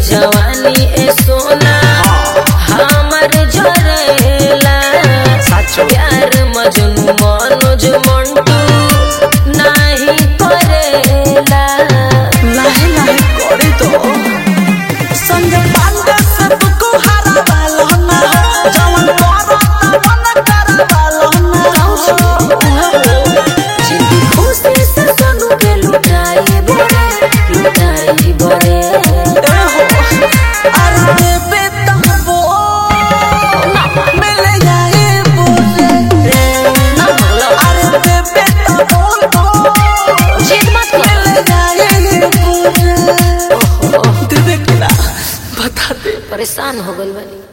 जवानी ए सोना हमर जरेला साचो प्यार मजनू मनोज मंटू नाही करेला लाहे लाहे करे तो संजय पांडे से तुको हरा वाला ना जवन करो तवन कर वाला ना जिंदगी खुशी से सोनू के लुटाई बड़े लुटाई बड़े ए हो अरे बेबे तबो मिल जाए बोले ना बोलो अरे बेबे तबो जिद मत कर मिल जाए बोले दे दे ना बता दे परेशान हो गइल बानी